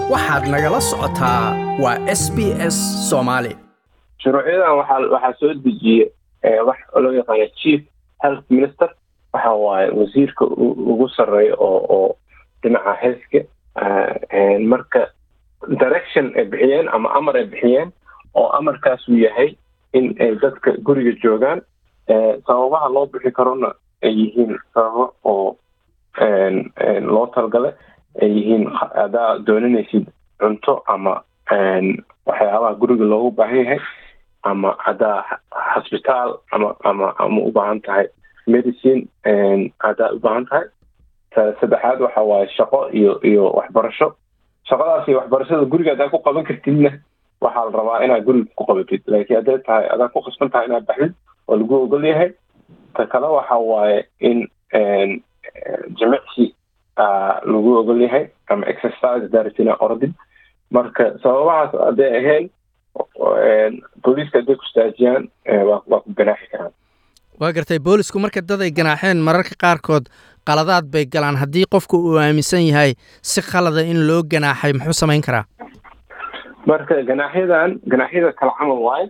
waxaad nagala socotaa waa s b s soomaali shuruucyadan waxaa waxaa soo dejiye wax loo yaqaano chief health minister waxa waaye wasiirka ugu sarreeya oo oo dhinaca healthka marka direction ay bixiyeen ama amar ay bixiyeen oo amarkaas uu yahay in ay dadka guriga joogaan sababaha loo bixi karona ay yihiin sababo oo loo talgale ay yihiin hadaa dooninaysid cunto ama waxyaabaha guriga loogu baahan yahay ama haddaa xosbitaal ama ama ama u baahan tahay medicine haddaa u baahan tahay saddexaad waxa waaye shaqo iyo iyo waxbarasho shaqadaas iyo waxbarashada guriga haddaa ku qaban kartidna waxaa la rabaa inaad guriga ku qabatid laakiin hadday tahay adaa ku qasban tahay inaad baxdid oo lagu ogol yahay ta kale waxa waaye in jimicsi lagu ogol yahay ama exercise daratina ordid marka sababahaas hadday ahayn booliiska hadday ku istaajiyaan waa ku ganaaxi karaan waa gartay boolisku marka dad ay ganaaxeen mararka qaarkood qaladaad bay galaan haddii qofku uu aaminsan yahay si khalada in loo ganaaxay muxuu samayn karaa marka ganaaxyadan ganaaxyada kala camal waaye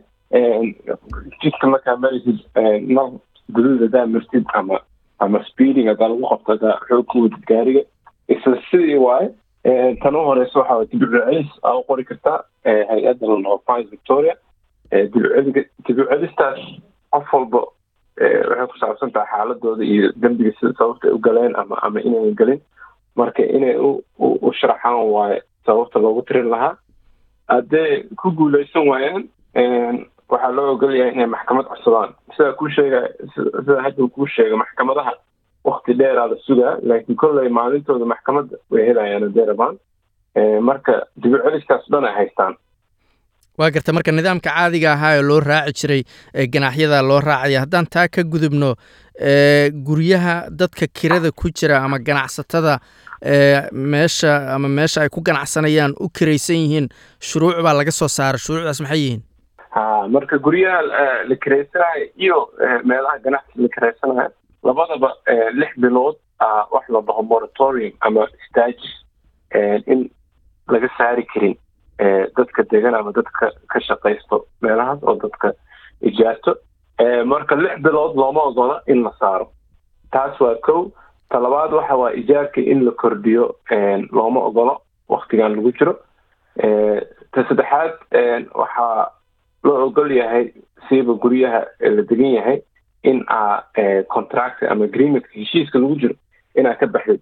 jidka markaa marisid nal guduud haddaa martid ama ama speeding haddaa lagu qabto haddaa xoog ku wadid gaariga isla sidii waaye tan u horeysa waxa waye dibiccelis aa u qori kartaa hay-adda la dhaho fines victoria dibicelistaas qof walba waxay ku saabsan tahay xaaladooda iyo dembiga sida sababta ay u galeen ama ama inayna gelin marka inay u u sharaxaan waaye sababta loogu tirin lahaa hadday ku guuleysan waayaan waxaa loo ogol yahay inay maxkamad codsadaan sidaa kuu sheega sida hadda kuu sheega maxkamadaha wakti dheeraa la sugaa laakiin kolley maalintooda maxkamadda way helayaan hadday rabaan marka dibiceliskaas dhan ay haystaan waa garta marka nidaamka caadiga ahaa ee loo raaci jiray ganaaxyada loo raacaya haddaan taa ka gudubno guryaha dadka kirada ku jira ama ganacsatada meesha ama meesha ay ku ganacsanayaan u kiraysan yihiin shuruuc baa laga soo saara shuruucdaas maxay yihiin ha marka guryaha la kiraysanayo iyo meelaha ganacsi la kiraysanayo labadaba lix bilood wax la dhaho moratorium ama stages in laga saari karin dadka degan ama dadka ka shaqaysto meelahaas oo dadka ijaarto marka lix bilood looma ogola in la saaro taas waa kow talabaad waxa waa ijaarka in la kordhiyo looma ogolo waktigan lagu jiro ta saddexaad waxaa loo ogol yahay siiba guryaha la degan yahay in aa contract ama agreementka heshiiska lagu jiro inaa ka baxdid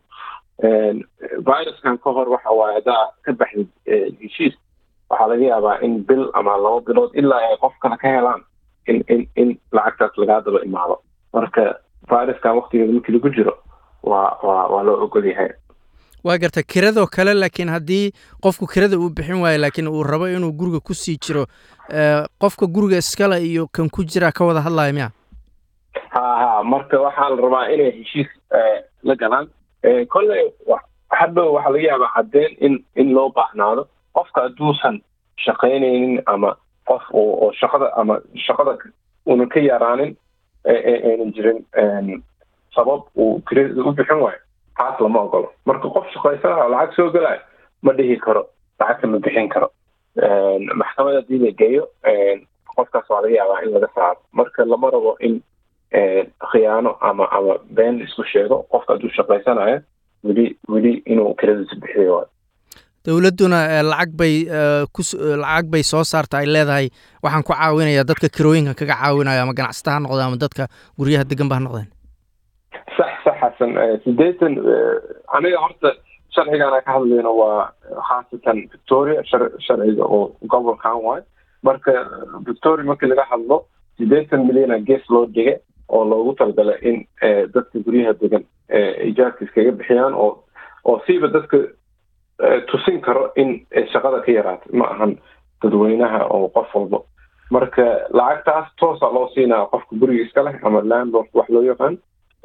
viruskan ka hor waxa waaye haddaa ka baxdid heshiis waxaa laga yaabaa in bil ama laba bilood ilaa ay qof kale ka helaan in in in lacagtaas lagaa daba imaado marka viruskan waktigeeda markii lagu jiro waa waa waa loo ogol yahay waa garta kiradoo kale laakiin haddii qofku kirada uu bixin waayo laakiin uu rabo inuu guriga ku sii jiro qofka guriga iskale iyo kan ku jira ka wada hadlaya miya ha ha marka waxaa la rabaa inay heshiis la galaan kolley hadhow waxaa laga yaabaa caddeen in in loo baahnaado qofka hadduusan shaqaynaynin ama qof oo shaqada ama shaqada una ka yaraanin aynan jirin sabab uu kirada u bixin waayo taas lama ogolo marka qof shaqaysanayo lacag soo gelayo ma dhihi karo lacagta ma bixin karo maxkamad haddii la geeyo qofkaas waa laga yaabaa in laga saaro marka lama rabo in khiyaano ama ama been isku sheego qofka hadduu shaqaysanayo weli weli inuu kiradiisa bixiyo waayo dowladduna lacag bay lacag bay soo saarta ay leedahay waxaan ku caawinayaa dadka kirooyinka kaga caawinayo ama ganacsata ha noqdeen ama dadka guryaha degan ba ha noqdeen sax sax xasan sideetan aniga horta sharcigan ka hadlayno waa khaasatan victoria sharciga oo gobolkan waayo marka victoria markii laga hadlo sideetan milyana gees loo dhige oo loogu talgalay in dadka guryaha degan ijaarka iskaga bixiyaan oo oo siiba dadka tusin karo in shaqada ka yaraato ma ahan dadweynaha oo qof walba marka lacagtaas toosa loo siinaya qofka guriga iska leh ama landlord wax loo yaqaan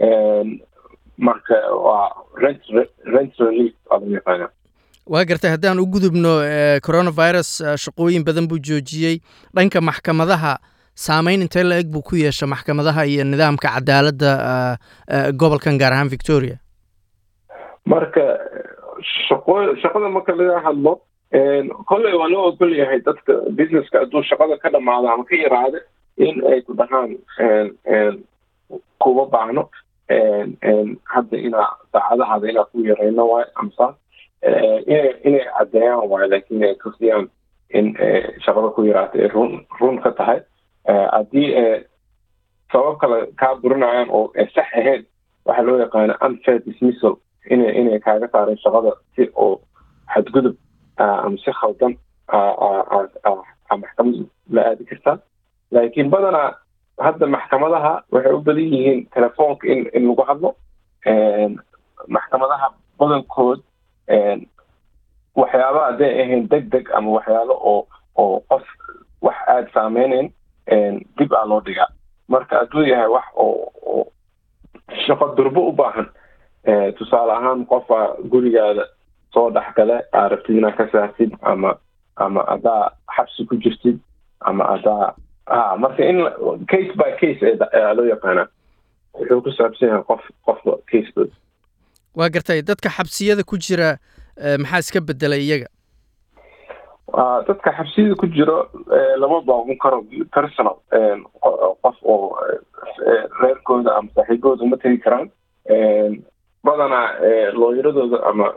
marka waa rent rent relief aa loo yaqaana waa gartay haddaan u gudubno coronavirus shaqooyin badan buu joojiyey dhanka maxkamadaha saameyn intee la eg buu ku yeesha maxkamadaha iyo nidaamka cadaaladda gobolkan gaar ahaan victoria marka shaqo shaqada marka laga hadlo kolley waa loo ogol yahay dadka businesska hadduu shaqada ka dhamaado ama ka yaraada in ay ku dhahaan kuma baahno hadda inaa daacadahaada inaa ku yareyno waayo amsa inay inay caddeeyaan waayo laakiin ay tusiyaan in shaqada ku yaraata ay run run ka tahay haddii sabab kale kaa burinayaan oo sax ahayn waxaa loo yaqaana unfair dismissal inay inay kaaga saareen shaqada si oo xadgudub ama si khaldan maxkamad la aadi kartaa laakiin badanaa hadda maxkamadaha waxay u badan yihiin telefoonka in in lagu hadlo maxkamadaha badankood waxyaaba hadday ahayn deg deg ama waxyaalo oo oo qof wax aada saameyneyn dib aa loo dhigaa marka hadduu yahay wax oo oo shaqo durbo u baahan tusaale ahaan qofa gurigaada soo dhexgale aa rabtid inaad ka saartid ama ama adaa xabsi ku jirtid ama adaa ha marka in case by case ayaa loo yaqaanaa wuxuu ku saabsan yahay qof qofka casekood waa gartay dadka xabsiyada ku jira maxaa iska bedelay iyaga dadka xabsiyada ku jiro lama baaban karo personal qof oo reerkooda ama saaxiibooda uma tegi karaan badanaa looyaradooda ama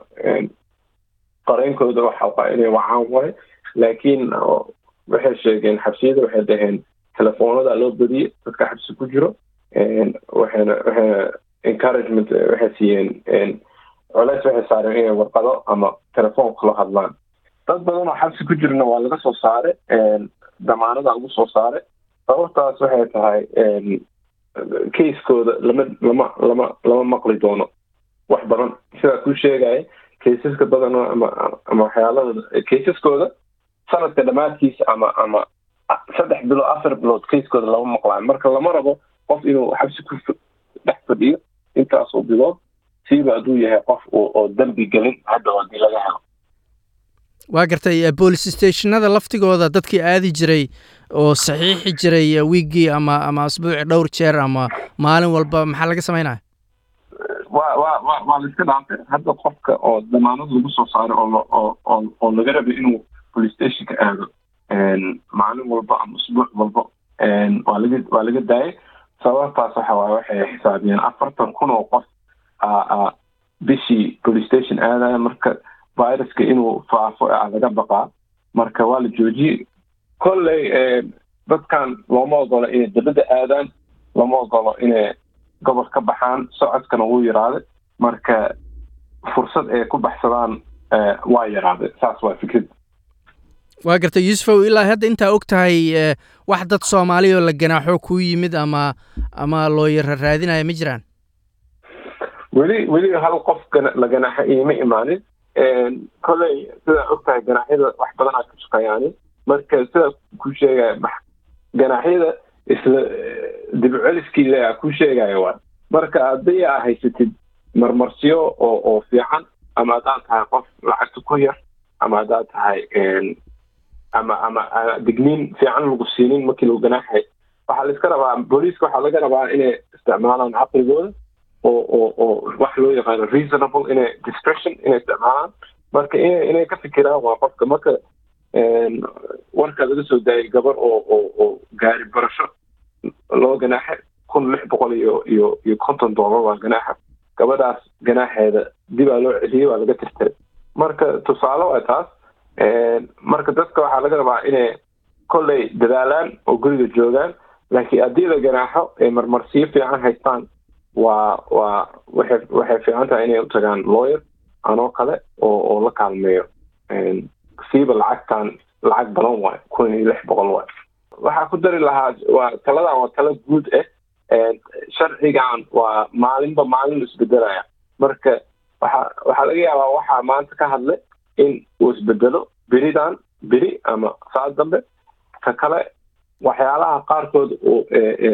qareenkooda waxa waa inay wacaan waayo laakiin waxay sheegeen xabsiyada waxay dhaheen telefoonada loo badiyey dadka xabsi ku jiro waxayna waxayna encouragement waxay siiyeen coleys waxay saareen inay warqado ama telefoon kula hadlaan dad badan oo xabsi ku jirna waa laga soo saare damaanada lagu soo saare sababtaas waxay tahay casekooda lama lama lama lama maqli doono wax badan sidaa kuu sheegaya kaysaska badan ama ama waxyaalada kaysaskooda sanadka dhammaadkiisa ama ama saddex bilood afar bilood kayskooda lama maqlaayo marka lama rabo qof inuu xabsi ku dhex fadhiyo intaasoo bilood siiba hadduu yahay qof oo dembi gelin hadda haddii laga helo waa gartay boolice stationada laftigooda dadkii aadi jiray oo saxiixi jiray wiiggii ama ama asbuuci dhowr jeer ama maalin walba maxaa laga samaynaya wa wa wa waa la iska dhaafay hadda qofka oo damaanad lagu soo saaray oo oo oo oo laga rabay inuu police stationka aado maalin walba ama usbuuc walba waa laga waa laga daayay sababtaas waxa waaye waxay xisaabiyeen afartan kun oo qof bishii police station aadaya marka viruska inuu faafo a laga baqaa marka waa la joojiyey kolley dadkan looma ogolo inay dabadda aadaan lama ogolo inay gobol ka baxaan socodkana wuu yaraaday marka fursad ay ku baxsadaan waa yaraaday saas waa fikrad waa gartay yuusufow ilaa hadda intaa og tahay wax dad soomaali oo la ganaaxo kuu yimid ama ama looyara raadinaya ma jiraan weli weli hal qof la ganaaxo iima imaanin kolley sidaa og tahay ganaaxyada wax badanaa ka shaqeeyaani marka sidaa ku sheegaya ganaaxyada isla dibceliskiisa ku sheegaya waa marka haddii aa haysatid marmarsiyo oo oo fiican ama haddaad tahay qof lacagta ku yar ama haddaad tahay ama ama digniin fiican lagu siinin markii lagu ganaaxay waxaa la iska rabaa booliiska waxaa laga rabaa inay isticmaalaan caqligooda oo oo oo wax loo yaqaano reasonable inay discretion inay isticmaalaan marka inay inay ka fikiraan waa qofka marka warkaa laga soo daayay gabar oo oo oo gaari barasho loo ganaaxay kun lix boqol iyo iyo iyo konton doolar waa ganaaxa gabadhaas ganaaxeeda dibaa loo celiyey waa laga tirtiray marka tusaale waa taas marka dadka waxaa laga rabaa inay kolley dadaalaan oo guriga joogaan laakiin haddii la ganaaxo ay marmarsiyo fiican haystaan waa waa waxay waxay fiican tahay inay u tagaan lawyer anoo kale oo oo la kaalmeeyo siiba lacagtan lacag badan waay kun iyo lix boqol waay waxaa ku dari lahaa waa taladan waa talo guud ah sharcigan waa maalinba maalin isbedelaya marka waxa waxaa laga yaabaa waxaa maanta ka hadlay in uu isbedelo beridan beri ama saas dambe ka kale waxyaalaha qaarkood oo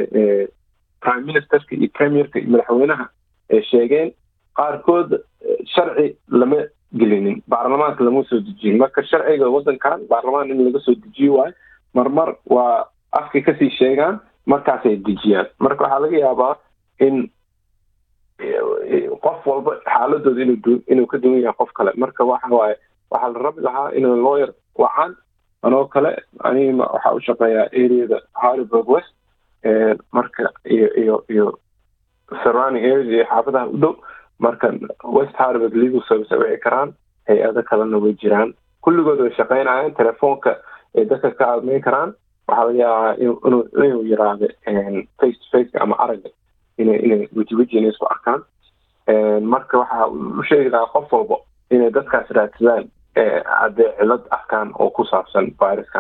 prime ministerka iyo premierka iyo madaxweynaha ay sheegeen qaarkood sharci lama gelinin baarlamaanka lama soo dejiyin marka sharciga waddankan baarlamaan in laga soo dejiyo waayo marmar waa afkay kasii sheegaan markaasay dejiyaan marka waxaa laga yaabaa in qof walba xaaladooda inuu inuu ka duwan yahay qof kale marka waxa waaye waxaa la rabi lahaa inay lawyer wacaan anoo kale anigima waxaa u shaqeeyaa areada harburg west marka iyo iyo iyo surrounding areas iyo xaafadaha u dhow marka west harburg legal service ay wici karaan hay-ado kalena way jiraan kulligood way shaqeynayaan telefoonka ay dadka ka admeyn karaan waxaa laga yaabaa inuu yiraahdo face to faceka ama aragga inay inay weji weji inay isku arkaan marka waxaa u sheegi lahaa qof walba inay dadkaas raadsadaan haddee cilad arkaan oo ku saabsan viruskan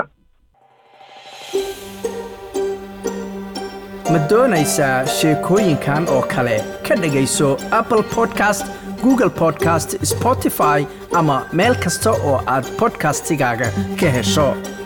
ma doonaysaa sheekooyinkan oo kale ka dhegayso apple podcast google podcast spotify ama meel kasta oo aad podcastigaaga ka hesho